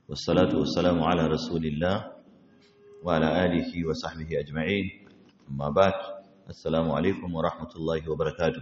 والصلاة والسلام على رسول الله وعلى آله وصحبه أجمعين أما بعد السلام عليكم ورحمة الله وبركاته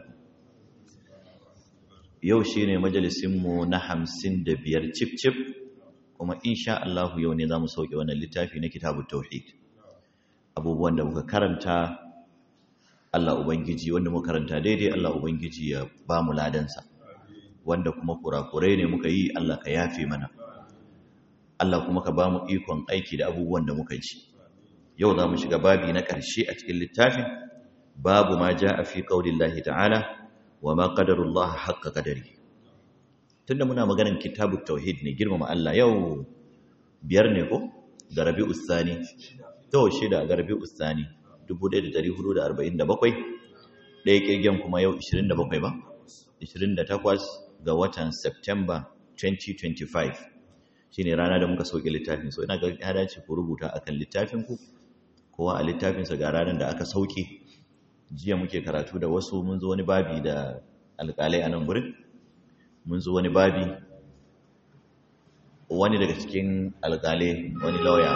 yau shi ne majalisinmu na hamsin da biyar cif-cif kuma insha Allah yau ne za mu sauke wannan littafi na kitabun tauhid abubuwan da muka karanta Allah Ubangiji wanda muka karanta daidai Allah Ubangiji ya ba mu ladansa wanda kuma kurakurai ne muka yi Allah ka yafe mana Allah kuma ka ba mu ikon aiki da abubuwan da muka ji yau za mu shiga babi na ƙarshe a cikin littafin babu ma ja a fi ƙaunin ta'ala wa ma qadarullah haqqa qadari tunda muna maganar kitabut tauhid ne girmama Allah yau biyar ne ko da rabi'u thani to shida ga rabi'u thani 1447 ɗaya kirgen kuma yau 27 ba 28 ga watan September 2025 shine rana da muka sauke littafin so ina ga ya dace ku rubuta akan littafin ku kowa a littafinsa ga ranar da aka sauke jiya muke karatu da wasu mun zo wani babi da alƙalai a nan gurin mun zo wani babi wani daga cikin alƙalai wani lauya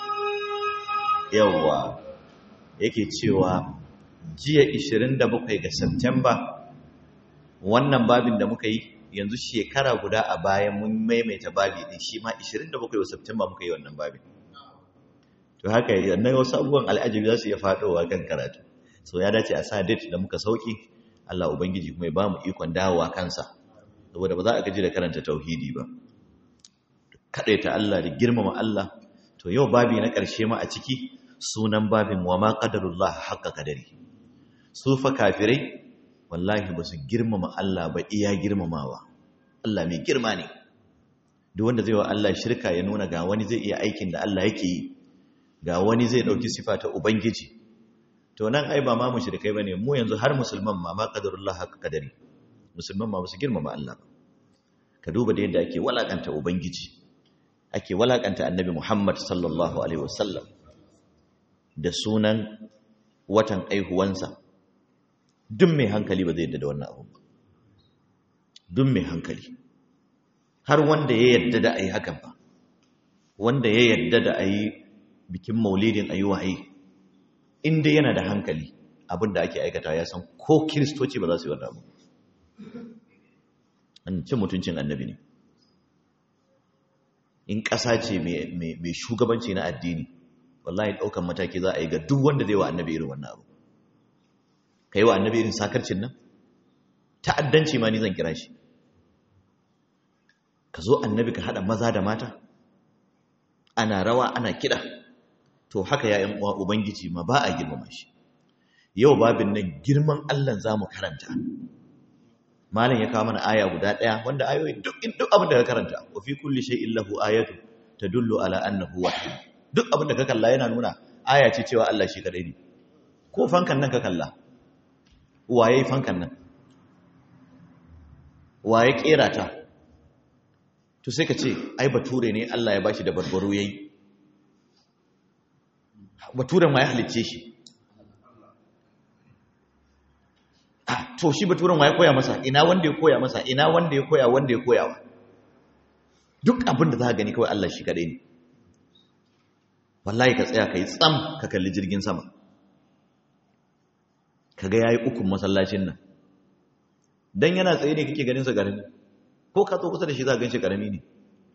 yawwa yake cewa jiya 27 ga September wannan babin da muka yi yanzu shekara guda a bayan mun maimaita babi din shi ma 27 ga September muka yi wannan babin to haka yannan wasu abubuwan al'ajabi za su iya faɗowa kan karatu so ya dace a sa date da muka sauki Allah ubangiji kuma ya ba mu ikon dawowa kansa saboda ba za a gaji da karanta tauhidi ba ta Allah da girmama Allah to yau babi na ƙarshe ma a ciki sunan babin wa ma qadarullah haqqa qadari su fa kafirai wallahi ba su girmama Allah ba iya girmamawa Allah mai girma ne duk wanda zai wa Allah shirka ya nuna ga wani zai iya aikin da Allah yake yi ga wani zai dauki sifa ta ubangiji to nan ai ba ma mushrikai bane mu yanzu har musulman ma ma qadarullah haka kadari musulman ma basu girmama Allah ba ka duba da yadda ake walakanta ubangiji ake walakanta annabi Muhammad sallallahu alaihi wasallam da sunan watan aihuwansa duk mai hankali ba zai yadda da wannan abu ba duk mai hankali har wanda ya yadda da ayi hakan ba wanda ya yadda da ayi bikin maulidin ayi wahayi inda yana da hankali abinda ake aikata ya san ko kiristoci ba za su yi wannan abu an cin mutuncin annabi ne in ƙasa ce mai shugabanci na addini wallahi ɗaukan mataki za a yi ga duk wanda zai wa annabi irin wannan abu ka yi wa annabi irin sakarcin nan ta'addanci ma ni zan kira shi ka zo annabi ka haɗa maza da mata ana rawa ana kiɗa to haka ya uwa ubangiji ma ba a girmama shi yau babin nan girman Allah za mu karanta malam ya kawo mana aya guda ɗaya wanda ayoyi duk duk abin da ka karanta wa fi kulli shay'in lahu ayatu tadullu ala annahu wahid duk abin da ka kalla yana nuna aya ce cewa Allah shi kadai ne ko fankan nan ka kalla waye fankan nan waye kera ta to sai ka ce ai bature ne Allah ya bashi da barbaro yayi baturen ma ya halicce shi to shi baturen ma ya koya masa ina wanda ya koya masa ina wanda ya koya wanda ya koya wa duk abin da za ka gani kawai Allah shi kadai ne wallahi ka tsaya ka yi tsam ka kalli jirgin sama ka ga ya yi ukun masallacin nan don yana tsaye ne kake ganinsa garami ko ka zo kusa da shi za ka gan shi garami ne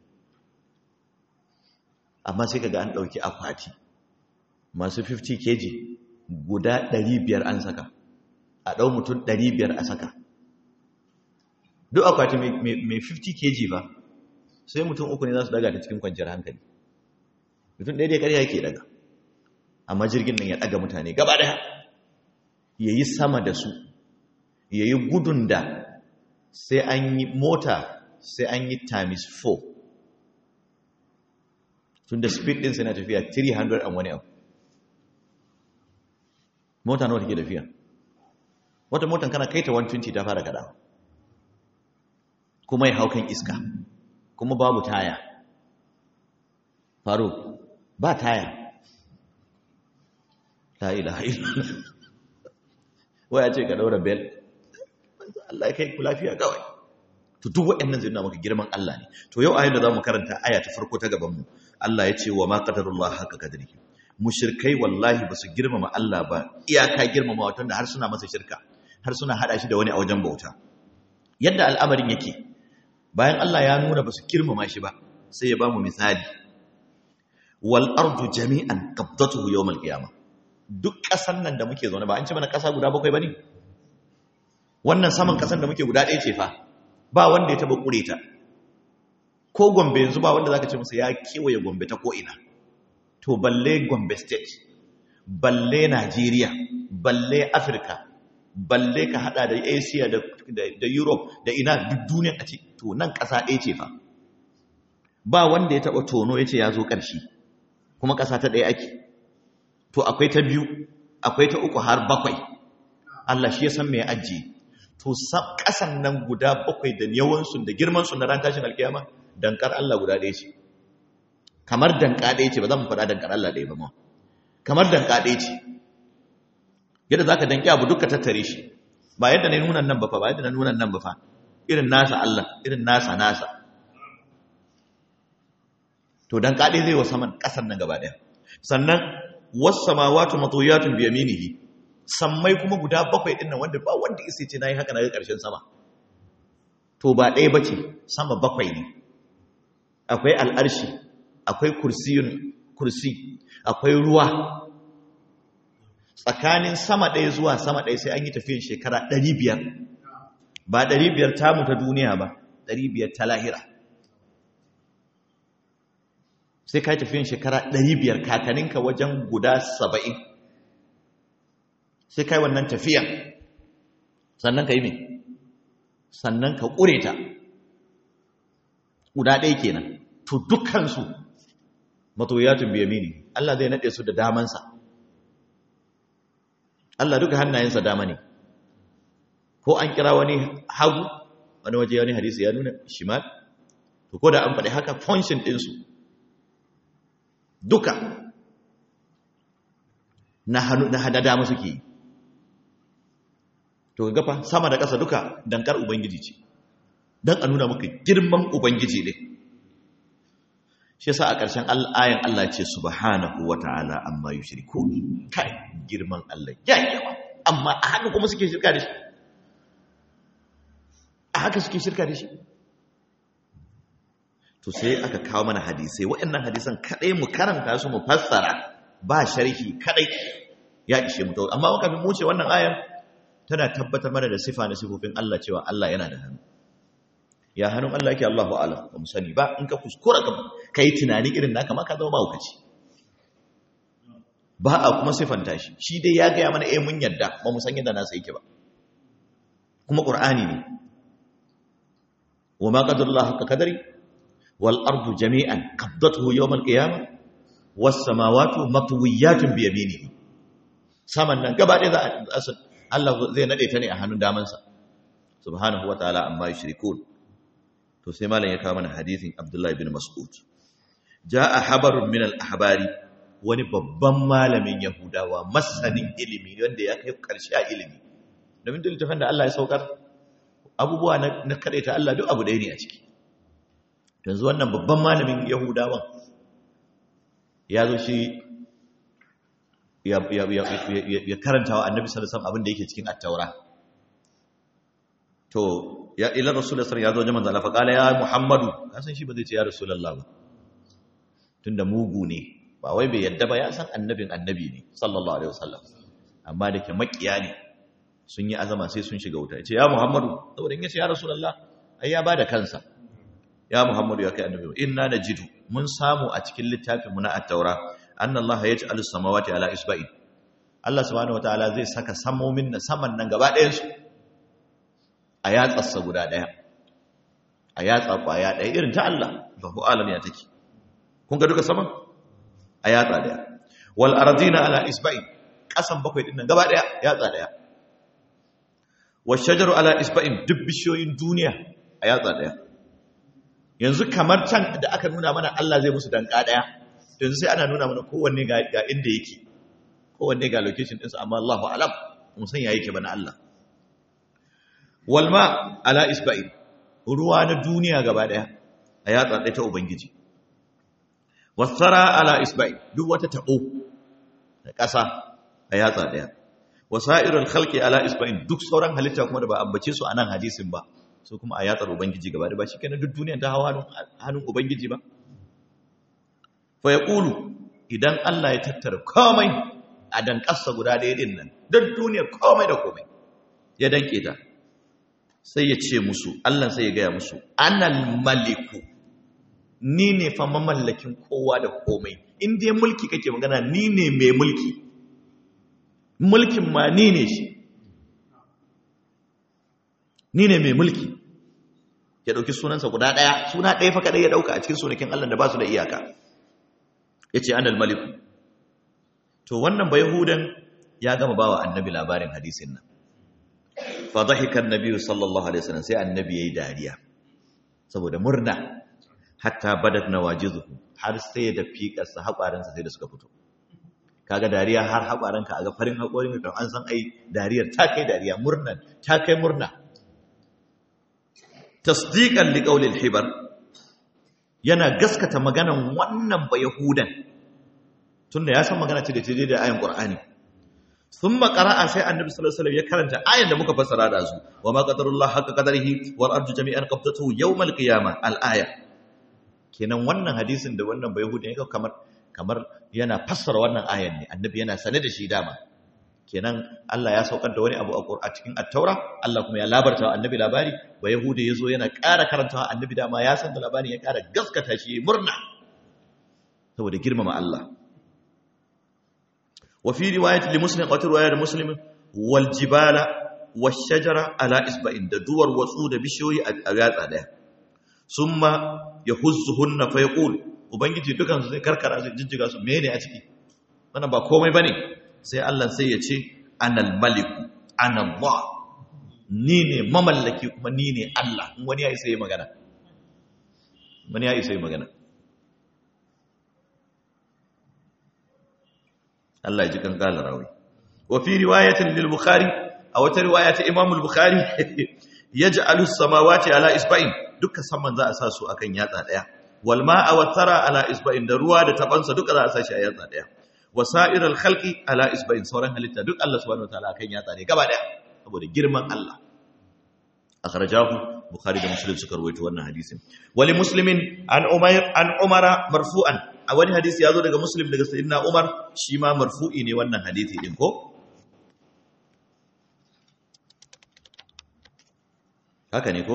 amma sai ka ga an ɗauki akwati masu 50 kg guda 500 an saka a ɗau mutum 500 a saka duk akwati mai 50 kg ba sai mutum uku ne za su daga ta cikin kwanciyar hankali mutum ɗaya dai ƙarya ke daga amma jirgin nan ya ɗaga mutane gaba ɗaya ya yi sama da su ya yi gudun da sai an yi mota sai an yi times 4 tun da speed ɗinsa na tafiya 300 and wani abu mota nawa take tafiya wata motan kana kaita 120 ta fara kada kuma ya hau kan iska kuma babu taya faru ba taya la ilaha illallah waya ce ka daura bel Allah ya kai ku lafiya kawai to duk waɗannan zai nuna maka girman Allah ne to yau ayar da zamu karanta aya ta farko ta gaban mu Allah ya ce wa ma qadarullah haka kadrihi mushrikai wallahi basu girmama Allah ba iyaka girmama wato da har suna masa shirka har suna hada shi da wani a wajen bauta yadda al'amarin yake bayan Allah ya nuna basu girmama shi ba sai ya bamu misali wal ardu jami'an qabdatuhu yawm al qiyamah duk ƙasan nan da muke zaune ba an ci mana ƙasa guda bakwai bane wannan saman ƙasan da muke guda ɗaya ce fa ba wanda ya taba kure ta ko gombe yanzu ba wanda zaka ce musu ya kewaye gombe ta ko ina to balle gombe state balle Najeriya balle Afirka balle ka hada da Asia da, da, Europe da ina duk duniya a ce to nan ƙasa ɗaya ce fa ba wanda ya taɓa tono ya ce ya zo ƙarshe kuma ƙasa ta ɗaya ake to akwai ta biyu akwai ta uku har bakwai Allah shi ya san mai ajiye to ƙasan nan guda bakwai da yawansu da girmansu na ran tashin alkiyama dankar Allah guda ɗaya ce kamar danka ɗaya ce ba zan faɗa dankar Allah ɗaya ba ma kamar danka ɗaya ce yadda za ka danki abu duka tattare shi ba yadda na nunan nan ba fa ba yadda na nunan nan ba fa irin nasa Allah irin nasa nasa to danka ɗaya zai wa saman ƙasar nan gaba ɗaya sannan wasu samawatu matoyatun biyaminihi sammai kuma guda bakwai ɗin nan wanda ba wanda isa ce na yi haka na ga ƙarshen sama to ba ɗaya ba ce sama bakwai ne akwai al'arshi akwai kursiyun kursi akwai ruwa tsakanin sama ɗaya zuwa sama ɗaya sai an yi tafiyan shekara ɗari biyar ba ɗari biyar tamu ta duniya ba ɗari biyar ta lahira sai ka yi tafiyan shekara ɗari biyar kakaninka wajen guda saba'in sai ka yi wannan tafiyan sannan ka yi mai sannan ka ƙure ta guda ɗaya kenan to dukkansu matoyatun biyamini Allah zai naɗe su da damansa Allah duka hannayensa dama ne ko an kira wani hagu wani waje wani hadisi ya nuna shimal to ko da an faɗi haka function ɗinsu duka na hannu na hada dama suke yi to ga gafa sama da ƙasa duka dankar ubangiji ce don a nuna maka girman ubangiji ne shi yasa a ƙarshen ayan Allah ce subhanahu wata'ala amma yushriku kai girman Allah ya yawa amma a haka kuma suke shirka da shi a haka suke shirka da shi to sai aka kawo mana hadisai waɗannan hadisan kadai mu karanta su mu fassara ba sharhi kadai ya ishe mu amma muka mu ce wannan ayan tana tabbatar mana da sifa na sifofin Allah cewa Allah yana da hannu ya hannun Allah yake Allahu a'lam ba mu sani ba in ka kuskura ka kai tunani irin naka ma ka zama mahaukaci ba a kuma sifanta shi shi dai ya gaya mana eh mun yadda ba mu san yadda nasa yake ba kuma qur'ani ne wa ma qadarullahu haqqa qadari wal ardu jami'an qabdatuhu yawm al qiyamah was samawati matwiyatun bi yaminihi saman nan gaba ɗaya za a Allah zai nade ta ne a hannun damansa subhanahu wa ta'ala amma yushrikun to sai malam ya kawo mana hadisin Abdullah ibn Mas'ud jaa habarun min al-ahbari wani babban malamin Yahudawa masanin ilimi wanda ya kai karshe a ilimi domin duk littafin da Allah ya saukar abubuwa na na ta Allah duk abu ɗaya ne a ciki yanzu wannan babban malamin Yahudawan ya zo shi ya ya karanta wa Annabi sallallahu alaihi wasallam abin da yake cikin at-Taura to ya ila rasulullah sallallahu alaihi wasallam ya zo fa kala ya muhammadu san shi ba zai ce ya rasulullah ba tunda mugu ne ba wai bai yadda ba ya san annabin annabi ne sallallahu alaihi wasallam amma da ke makiya ne sun yi azama sai sun shiga wuta ya ce ya muhammadu saboda in ya ce ya rasulullah ai ya bada kansa ya muhammadu ya kai annabi inna najidu mun samu a cikin littafin mu na at-taura annallaha yaj'alu samawati ala isba'in Allah subhanahu wataala zai saka samomin na saman nan gaba ɗayan su a yatsarsa guda ɗaya a yatsa ƙwaya ɗaya irin ta Allah ba ku alam ya take kun ga duka saman a yatsa ɗaya wal arzina ala isba'in ƙasan bakwai ɗin nan gaba ɗaya yatsa ɗaya wal shajaru ala isba'in duk bishiyoyin duniya a yatsa ɗaya yanzu kamar can da aka nuna mana Allah zai musu danka ɗaya yanzu sai ana nuna mana kowanne ga inda yake kowanne ga location ɗinsa amma Allahu alam mun san ya yake ba na Allah walma ala isba'in ruwa na duniya gaba daya a yatsa ɗaya ta ubangiji wasara ala isba'i duk wata taɓo da ƙasa a yatsa ɗaya wasa'irul khalqi ala isba'in duk sauran halitta kuma da ba ambace su a nan hadisin ba su kuma a yatsar ubangiji gaba da ba shikenan duk duniya ta hawa hannun ubangiji ba fa yaqulu idan Allah ya tattara komai a danƙasa guda ɗaya din nan duk duniyar komai da komai ya danke ta sai ya ce musu Allah sai ya gaya musu anal maliku ni ne fa mamallakin kowa da komai in dai mulki kake magana ni ne mai mulki mulkin ma ni ne shi ni ne mai mulki ya dauki sunansa guda daya suna daya fa kadai ya dauka a cikin sunakin Allah da ba su da iyaka yace anal maliku to wannan ba yahudan ya gama bawa annabi labarin hadisin nan fa dhahika annabi sallallahu alaihi wasallam sai annabi yayi dariya saboda murna hatta badat nawajizuhu har sai da fiƙarsa haƙwaransa sai da suka fito kaga dariya har haƙwaranka a ga farin haƙorin ka an san ai dariyar ta kai dariya murna ta kai murna tasdiqan liqaulil hibar yana gaskata maganan wannan ba yahudan tunda ya san magana ce da ce da ayan qur'ani thumma qara'a sai annabi sallallahu alaihi wasallam ya karanta ayan da muka fassara da su wa ma qadarullah haqqa qadarihi wal ardu jami'an qabdatuhu yawmal qiyamah al aya kenan wannan hadisin da wannan bai hudu ya kamar kamar yana fassara wannan ayan ne annabi yana sane da shi dama kenan Allah ya saukar da wani abu a cikin at-taura Allah kuma ya labarta wa annabi labari ba yahudi yazo yana ƙara karantawa annabi dama ya san da labarin ya ƙara gaskata shi murna saboda girmama Allah wa fi riwayat li muslim wa riwayat muslim wal jibala wash shajara ala isba'in da duwar watsu da bishiyoyi a yatsa daya summa yahuzzuhunna fa yaqul ubangiji dukan su zai karkara su jijjiga su mene a ciki wannan ba komai bane sai Allah sai ya ce anal maliku ana Allah ni ne mamallaki kuma ni ne Allah in wani ya isa yi magana wani ya isa yi magana Allah ya ji kan kala rawi wa fi riwayatin lil bukhari a wata riwaya ta imam al-bukhari yaj'alu as-samawati ala isba'in duka saman za a sa su akan yatsa daya wal ma'a wa tara ala isba'in da ruwa da tabansa duka za a sa shi a yatsa daya wasa'ir al-khalqi ala isba'in sauran halitta duk Allah subhanahu wa ta'ala akan yatsa ne gaba daya saboda girman Allah akhrajahu bukhari da muslim suka rawaito wannan hadisin wali muslimin an umayr an umara marfu'an a wani hadisi yazo daga muslim daga sayyidina umar shi ma marfu'i ne wannan hadisi din ko haka ne ko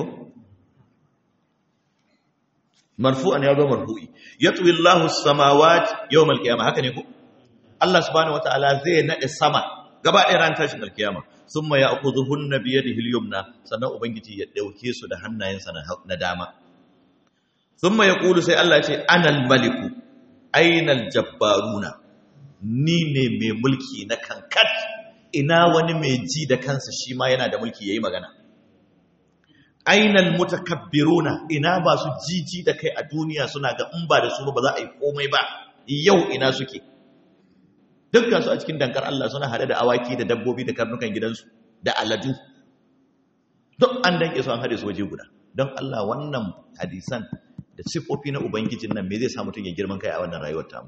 marfu'an yazo marfu'i yatwi Allahu as-samawati yawm al-qiyamah haka ne ko Allah subhanahu wataala zai nade sama gaba ɗaya ran tashin alkiyama sun ma ya aku zuhun na biye da hilyumna sannan ubangiji ya ɗauke su da hannayensa na dama sun ma ya ƙulu sai Allah ce anal maliku ainal jabbaruna ni ne mai mulki na kankat ina wani mai ji da kansa shi ma yana da mulki ya yi magana ainal mutakabbiruna ina ba su jiji da kai a duniya suna ga in ba da su ba za a yi komai ba yau ina suke dukkan su a cikin dankar Allah suna hade da awaki da dabbobi da karnukan gidansu da aladu duk an danke su an hade su waje guda don Allah wannan hadisan da sifofi na ubangijin nan me zai sa mutum ya girman kai a wannan rayuwar tamu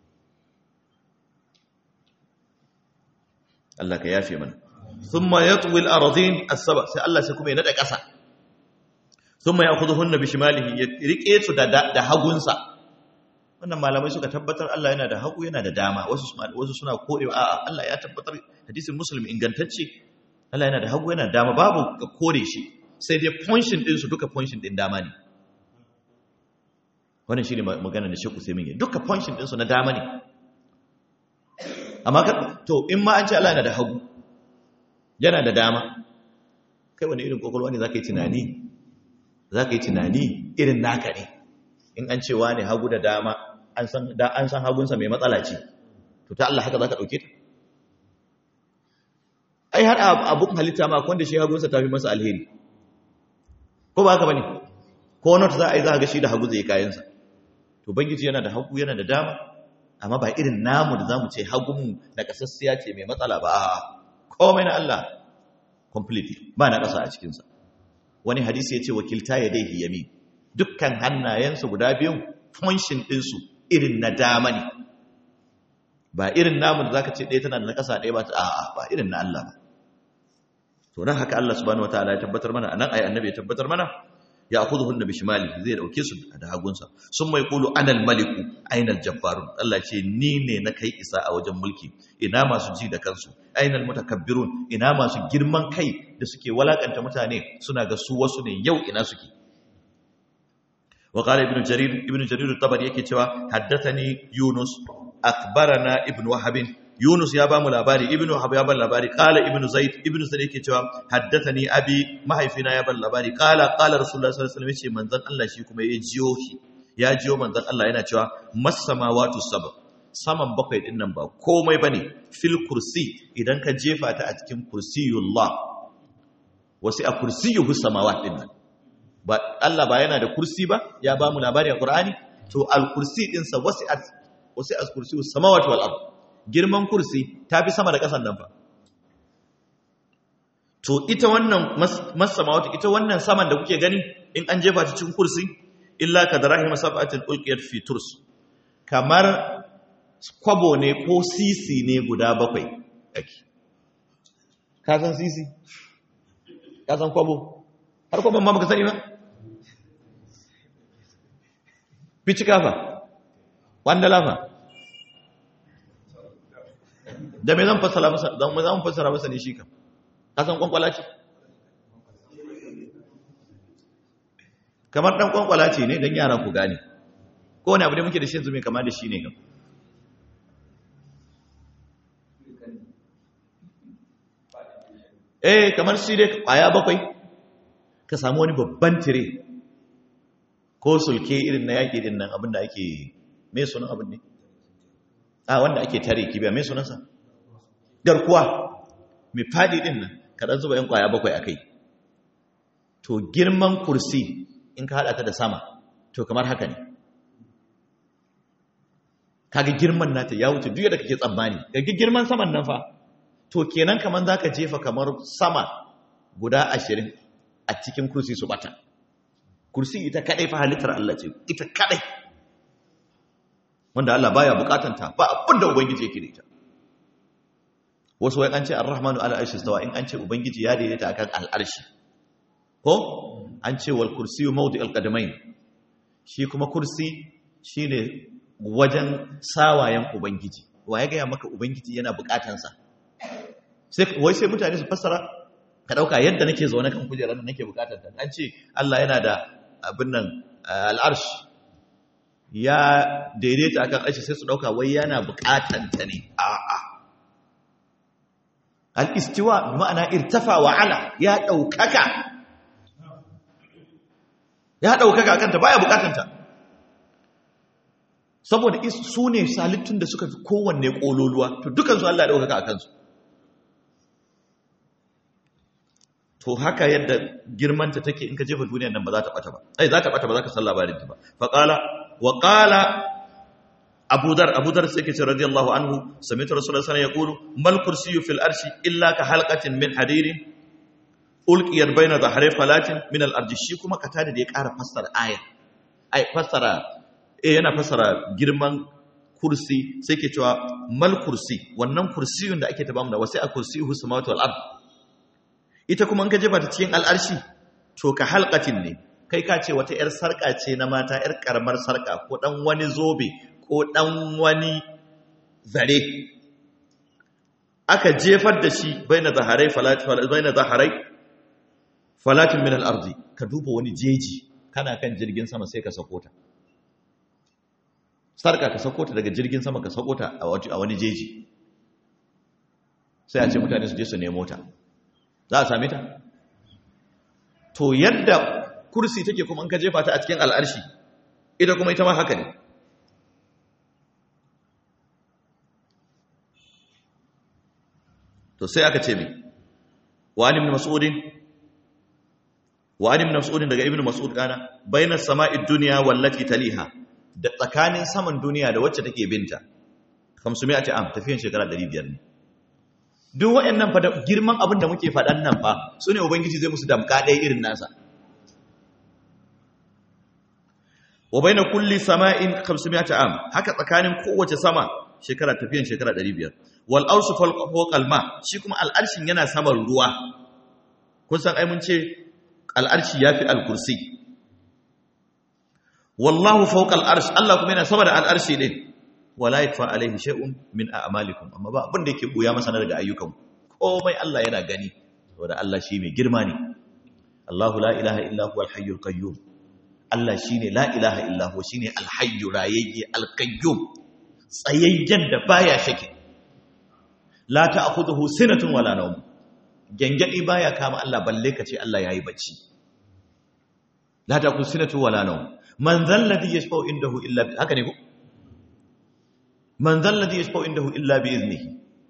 Allah ka yafe mana thumma yatwi al-ardhin as-saba sai Allah sai kuma ya nada kasa thumma ya'khudhuhunna bi shimalihi ya rike su da da hagunsa wannan malamai suka tabbatar Allah yana da hagu yana da dama wasu wasu suna korewa a'a Allah ya tabbatar hadisin muslim ingantacce Allah yana da hagu yana da dama babu ka kore shi sai dai function din su duka function din dama ne wannan shine magana da Sheikh Usaimin ya duka function din su na dama ne amma ka to in ma an ce Allah yana da hagu yana da dama kai wani irin kokolwa ne zaka yi tunani zaka yi tunani irin naka ne in an ce wani hagu da dama an san da an san hagunsa mai matsala ce to ta Allah haka zaka dauke ta ai har abun halitta ma wanda shi hagunsa tafi masa alheri ko ba haka bane ko not za a yi za ga shi da hagu zai kayansa to bangiji yana da hagu yana da dama amma ba irin namu da zamu ce hagun na kasassiya ce mai matsala ba komai na Allah completely ba na kasa a cikin sa wani hadisi yace wakilta yadayhi yamin dukkan hannayensu guda biyun function ɗinsu irin na dama ne ba irin namun da zaka ce ɗaya tana da na ƙasa ɗaya ba ta a'a ba irin na Allah ba to dan haka Allah subhanahu wataala ya tabbatar mana anan ayi annabi ya tabbatar mana ya akhudhu hunna bi shimali zai dauke su da hagunsa sun mai qulu anal maliku ainal jabbarun Allah ce ni ne na kai isa a wajen mulki ina masu ji da kansu ainal mutakabbirun ina masu girman kai da suke walakanta mutane suna ga su wasu ne yau ina suke وقال ابن جرير ابن جرير الطبري yake cewa haddathani yunus akbarana ibn wahab yunus ya bamu labari ibn wahab ya ban labari qala ibn zaid ibn zaid yake cewa haddathani abi mahaifina ya ban labari qala qala rasulullah sallallahu alaihi wasallam yace manzon Allah shi kuma ya jiyo shi ya jiyo manzon Allah yana cewa masamawatu sab saman bakwai din nan ba komai bane fil kursi idan ka jefa ta a cikin kursiyullah wasi a kursiyuhu samawat din nan ba Allah ba yana da kursi ba ya ba mu labari a Qur'ani to al-kursi din sa wasi'at wasi'at kursi samawati wal ard girman kursi tafi sama da kasan nan fa to ita wannan mas samawati ita wannan saman da kuke gani in an jefa ta cikin kursi illa kadrahi masafatin ulqiyat fi turs kamar kwabo ne ko sisi ne guda bakwai ake ka san sisi ka san kwabo har kwabon ma baka sani ba fici kafa wanda lafa da me zan fassara masa zan zan fassara masa ne shi kam kasan kwankwala ce kamar dan kwankwala ce ne dan yaran ku gane ko wani abu da muke da shi yanzu mai kama da shi ne kam eh kamar shi dai kwaya bakwai ka samu wani babban tire ko sulke irin na yaƙi din nan abinda ake mai sunan abin ne a wanda ake tare kibiya mai sunansa garkuwa mai faɗi din nan kaɗan zuba yan ƙwaya bakwai a kai to girman kursi in ka haɗa ta da sama to kamar haka ne kaga girman nata ya wuce duk da kake tsammani ga girman saman nan fa to kenan kamar za ka jefa kamar sama guda ashirin a cikin kursi su bata kursi ita kadai fa halittar Allah ce ita kadai wanda Allah baya bukatanta ba abin da ubangiji yake da ita wasu wai an ce ar-rahmanu ala arshi stawa in an ce ubangiji ya daidaita akan al-arshi ko an ce wal kursiyu mawdi'ul qadamain shi kuma kursi shine wajen sawayen ubangiji wa ya gaya maka ubangiji yana bukatansa sai wai sai mutane su fassara ka dauka yadda nake zaune kan kujerar da nake bukatar ta an ce Allah yana da abin nan al'arsh ya daidaita akan arshi sai su dauka wai yana bukatan ta ne a'a al-istiwa ma'ana irtafa wa ala ya daukaka ya daukaka akan ta baya bukatan ta saboda su ne salittun da suka fi kowanne kololuwa to dukansu Allah ya daukaka akan su to haka yadda girmanta take in ka jefa duniyar nan ba za ta bata ba ai za ta bata ba za ka san labarin ta ba fa qala wa qala Abu Dar Abu Dar sai ke ce radiyallahu anhu sami'tu rasulullahi sallallahu alaihi wasallam yaqulu mal kursiyyu fil arshi illa ka halqatin min hadirin ulqiyat bayna dhahri falatin min al ardi shi kuma kata da ya ƙara fassara aya ai fassara eh yana fassara girman kursi sai ke cewa mal kursi wannan kursiyun da ake tabamu da wasi a kursiyyu samawati wal ard ita kuma in ka jefa ta cikin al'arshi to ka halkatin ne kai ka ce wata 'yar sarƙa ce na mata 'yar ƙaramar sarƙa ko ɗan wani zobe ko ɗan wani zare aka jefar da shi bai na zaharai falatin min al'arzi ka duba wani jeji kana kan jirgin sama sai ka sako ta sarƙa ka sako ta daga jirgin sama ka sako ta a wani jeji sai a ce mutane su je su nemo ta za a same ta to yadda kursi take kuma in ka jefa ta a cikin al'arshi ita kuma ita ma haka ne to sai aka ce mai wani ibn mas'udin wani ibn mas'udin daga ibn mas'ud kana bainas sama'id dunya wallati taliha da tsakanin saman duniya da wacce take binta 500 am tafiyan shekara 500 ne duk waɗannan fa girman abin da muke faɗan nan fa su ne ubangiji zai musu damka ɗaya irin nasa wa baina kulli sama'in 500 am haka tsakanin kowace sama shekara tafiyan shekara 500 wal arshu fawqa ma shi kuma al'arshin yana saman ruwa kun san ai mun ce al'arshi yafi al-kursi wallahu fawqa al-arsh Allah kuma yana sama da al-arshi din wala yakfa alaihi shay'un min a'malikum amma ba abin da yake buya masa daga ayyukan komai Allah yana gani saboda Allah shi mai girma ne Allahu la ilaha illa huwal hayyul qayyum Allah shine la ilaha illa huwa shine al-hayyu rayayye al-qayyum tsayayyen da baya shake la ta'khudhuhu sinatun wala nawm gangadi baya kama Allah balle kace Allah yayi bacci la ta'khudhu sinatun wala nawm man dhal ladhi yashfa'u indahu illa bi haka ne ko man dhal ladhi yashfa'u indahu illa bi iznihi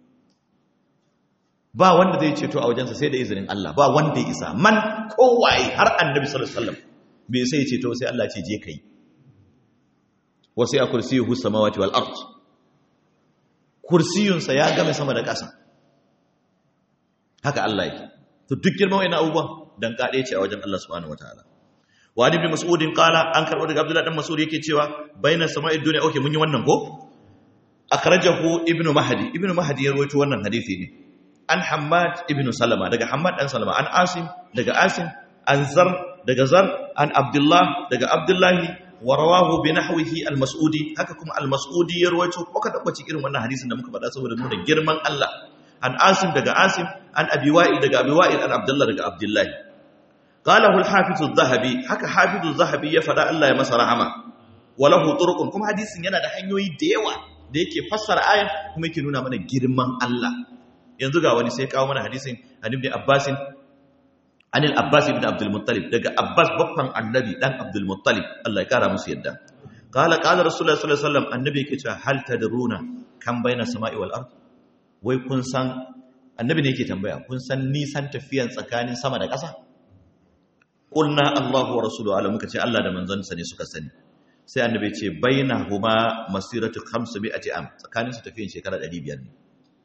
ba wanda zai ceto a wajensa sai da izinin Allah ba wanda ya isa man kowaye har annabi sallallahu alaihi wasallam bai sai ceto sai Allah ce je kai wasu ya kursiyuhu samawati wal ard kursiyunsa ya game sama da ƙasa haka Allah yake to duk girman wayannan abubuwan dan kade ce a wajen Allah subhanahu wataala wa ibn mas'udin qala an karbo daga abdullahi dan mas'ud yake cewa bainas sama'i dunya okay mun yi wannan ko akhrajahu ibn mahdi ibn mahdi ya rawaito wannan hadisi ne an hammad ibn salama daga hammad dan salama an asim daga asim an zar daga zar an abdullah daga abdullahi wa rawahu bi nahwihi al-mas'udi haka kuma al-mas'udi ya rawaito ko ka tabbaci irin wannan hadisin da muka faɗa saboda nuna girman Allah an asim daga asim an abi wa'il daga abi wa'il an abdullah daga abdullahi qalahu al-hafiz az-zahabi haka hafiz az-zahabi ya faɗa Allah ya masa rahama walahu turuqun kuma hadisin yana da hanyoyi da yawa da yake fassara ayan kuma yake nuna mana girman Allah yanzu ga wani sai kawo mana hadisin an ibn abbasin anil abbas ibn abdul muttalib daga abbas babban annabi dan abdul muttalib Allah ya kara musu yadda qala qala rasulullahi sallallahu alaihi wasallam annabi yake cewa hal tadruna kan baina sama'i wal ard wai kun san annabi ne yake tambaya kun san nisan tafiyan tsakanin sama da ƙasa qulna Allahu wa rasuluhu ala muka ce Allah da manzansa ne suka sani sai annabi ce bainahuma masiratu 500 am tsakanin su tafiyan shekara 500 ne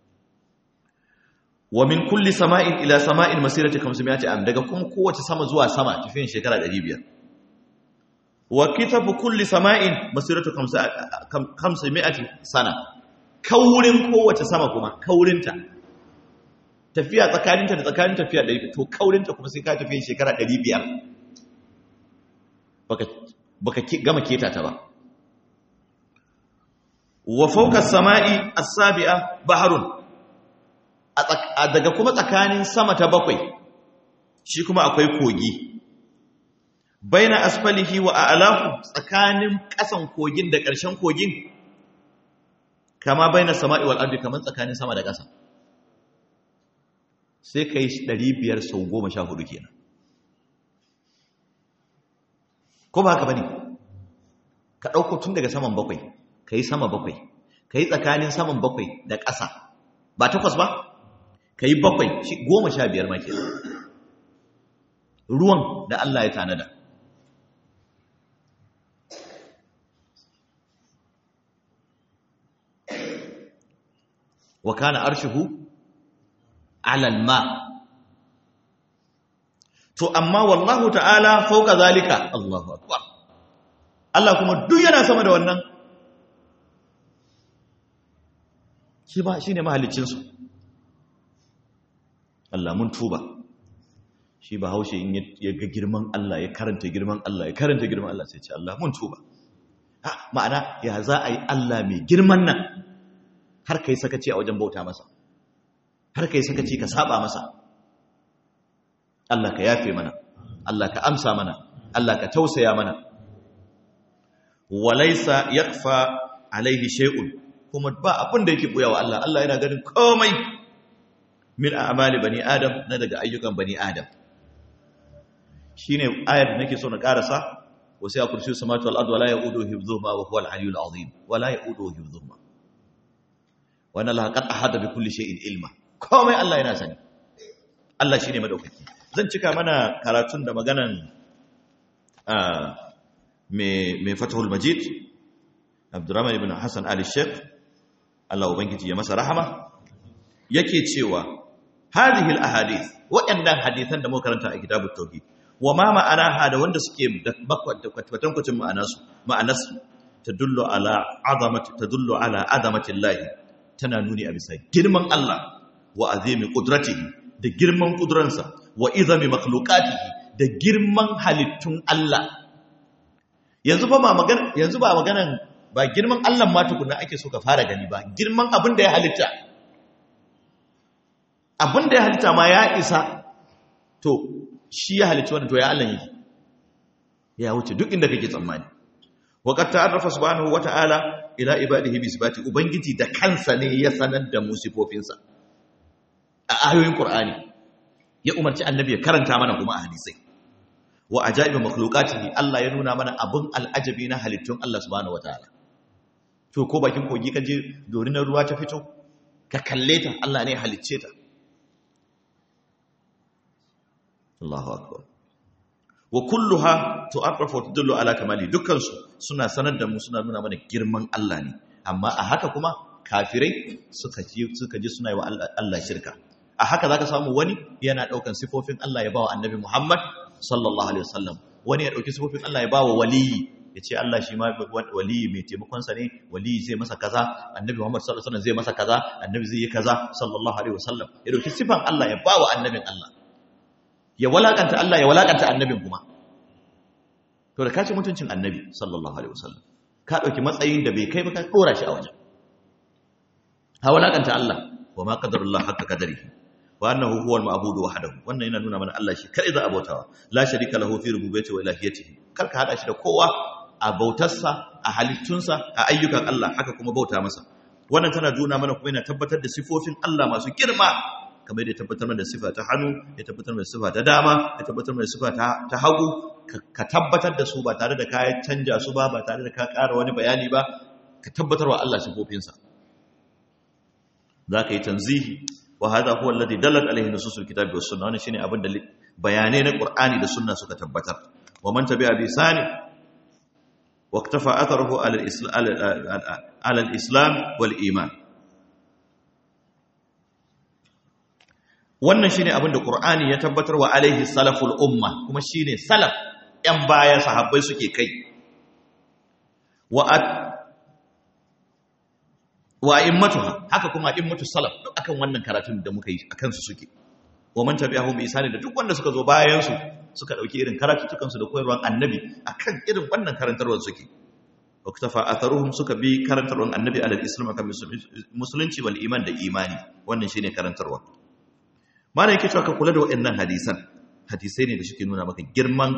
wa min kulli sama'in ila sama'in masirati 500 am daga kuma kowace sama zuwa sama tafiyan shekara 500 wa kitabu kulli sama'in masiratu 500 sana kaurin kowace sama kuma kaurinta tafiya tsakaninta da tsakanin tafiya 100 to kaurinta kuma sai ka tafiyan shekara 500 baka baka gama keta ta ba wa fawqa as-sama'i as-sabi'a bahrun daga kuma tsakanin sama ta bakwai shi kuma akwai kogi baina asfalihi wa a'lahu tsakanin ƙasan kogin da ƙarshen kogin kama baina sama'i wal ardi kaman tsakanin sama da ƙasa sai kai 500 sau 14 kenan ko ba haka bane ka dauko tun daga saman bakwai kai sama bakwai kai tsakanin saman bakwai da ƙasa ba takwas ba ka yi bakwai goma sha biyar maki ruwan da Allah ya tanada wa kana arshuhu alal ma to amma wallahu ta'ala fauka zalika Allahu akbar Allah kuma duk yana sama da wannan shi ba shine mahaliccinsu Allah mun tuba shi ba haushe in ya ga girman Allah ya karanta girman Allah ya karanta girman Allah sai ce Allah mun tuba ha ma'ana ya za a yi Allah mai girman nan har kai sakaci a wajen bauta masa har kai sakaci ka saba masa Allah ka yafe mana Allah ka amsa mana Allah ka tausaya mana walaysa yakfa alaihi shay'un kuma ba abin da yake buyawa Allah Allah yana ganin komai min a'mali bani adam na daga ayyukan bani adam shine ayar da nake so na karasa wasu ya kursi samatu wal ard wala yaudu hifdhuhuma wa huwa al aliyyul azim wala yaudu hifdhuhuma wa anna allaha qad ahata bi kulli shay'in ilma komai Allah yana sani Allah shine madaukaki zan cika mana karatun da maganan me me fatahul majid Abdurrahman ibn Hassan Ali Sheikh Allah ubangiji ya masa rahama yake cewa hadhihi al-ahadith waɗannan hadisan da muka karanta a kitabut tauhid wa ma ma'anaha da wanda suke da kwatankwacin ma'anarsu ma'anarsu tadullu ala azamati tadullu ala azamati Allah tana nuni a bisa girman Allah wa azimi qudratihi da girman kudransa wa izami makhluqatihi da girman halittun Allah yanzu ba magana yanzu ba maganan ba girman Allah ma tukuna ake so ka fara gani ba girman abin da ya halitta abin da ya halitta ma ya isa to shi ya halitta wannan to ya Allah yake ya wuce duk inda kake tsammani waqad ta'arrafa subhanahu wata'ala ila ibadihi bi sifati ubangiji da kansa ne ya sanar da mu sifofinsa a ayoyin qur'ani ya umarci annabi ya karanta mana kuma a hadisai wa ajaibu makhluqatihi Allah ya nuna mana abun al'ajabi na halittun Allah subhanahu wataala to ko bakin kogi kaje dorinar ruwa ta fito ka kalle ta Allah ne halicce ta Allahu akbar wa kulluha tu'arrafu wa tadullu ala kamali dukkan su suna sanar da mu suna nuna mana girman Allah ne amma a haka kuma kafirai suka ji suka ji suna yi wa Allah shirka a haka zaka samu wani yana daukan sifofin Allah ya bawa annabi Muhammad sallallahu alaihi wasallam wani ya dauki sifofin Allah ya bawa waliyi yace Allah shi ma waliyi mai taimakon sa ne waliyi zai masa kaza annabi Muhammad sallallahu alaihi wasallam zai masa kaza annabi zai yi kaza sallallahu alaihi wasallam ya dauki sifan Allah ya bawa annabin Allah ya walakanta Allah ya walakanta annabin kuma to da kace mutuncin annabi sallallahu alaihi wasallam ka dauki matsayin da bai kai ba ka kora shi a wajen ha walakanta Allah wa ma qadarullah haqqa qadarihi wa annahu huwal ma'budu wahdahu wannan yana nuna mana Allah shi kai za a bautawa la sharika lahu fi rububiyyati wa ilahiyyatihi kar ka hada shi da kowa a bautarsa a halittunsa a ayyukan Allah haka kuma bauta masa wannan tana nuna mana kuma yana tabbatar da sifofin Allah masu girma kamar yadda ya tabbatar mana da sifa ta hannu ya tabbatar mana da sifa ta dama ya tabbatar mana da sifa ta hagu ka tabbatar da su ba tare da ka canja su ba ba tare da ka ƙara wani bayani ba ka tabbatar wa Allah sifofinsa za ka yi tanzihi wa hada huwa alladhi dallat alayhi nususul kitabi was sunnah wannan shine abin da bayanai na qur'ani da sunna suka tabbatar wa man tabi'a bi sani wa iktafa atharuhu ala al-islam ala al-islam wal iman wannan shine abin da qur'ani ya tabbatar wa alaihi salaful umma kuma shine salaf yan baya sahabbai suke kai wa wa immatuha haka kuma immatu salaf duk akan wannan karatun da muka yi akan su suke wa man tabi'ahum bi isani da duk wanda suka zo bayan su suka dauki irin karatutukan su da koyarwar annabi akan irin wannan karantarwar suke wa ktafa atharuhum suka bi karantarwar annabi alal islam akan musulunci wal iman da imani wannan shine karantarwa mana yake cewa ka kula da waɗannan hadisan hadisai ne da suke nuna maka girman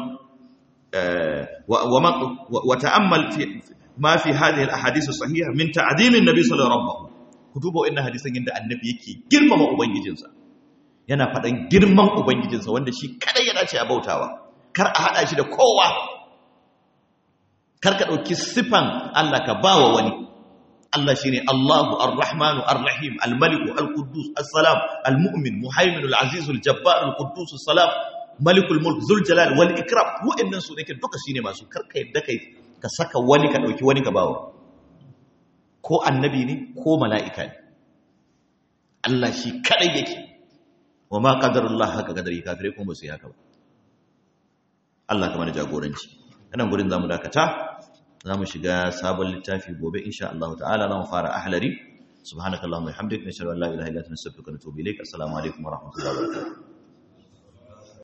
wa ta'ammal fi ma fi hadhihi al-ahadith as-sahiha min ta'zim an-nabi sallallahu alaihi wasallam ku duba wannan hadisan yadda annabi yake girmama ubangijinsa yana faɗan girman ubangijinsa wanda shi kada ya dace a bautawa kar a hada shi da kowa kar ka dauki sifan Allah ka bawa wani Allah shine Allahu Ar-Rahmanu Ar-Rahim Al-Malik Al-Quddus As-Salam Al-Mu'min Muhaymin Al-Aziz Al-Jabbar Al-Quddus As-Salam Malikul Mulk Zul Jalal wal Ikram wa'annan su nake duka shine masu karka yadda kai ka saka wani ka dauki wani ka bawa ko annabi ne ko mala'ika ne Allah shi kadai yake wa ma qadarullah haka kadari kafirai kuma ba su yi haka ba Allah kamar jagoranci anan gurin zamu dakata za mu shiga sabon littafi gobe insha Allah ta'ala za mu fara ahlari subhanakallahumma wa bihamdika nashhadu an la ilaha illa anta nastaghfiruka wa natubu ilaik assalamu alaikum wa rahmatullahi wa barakatuh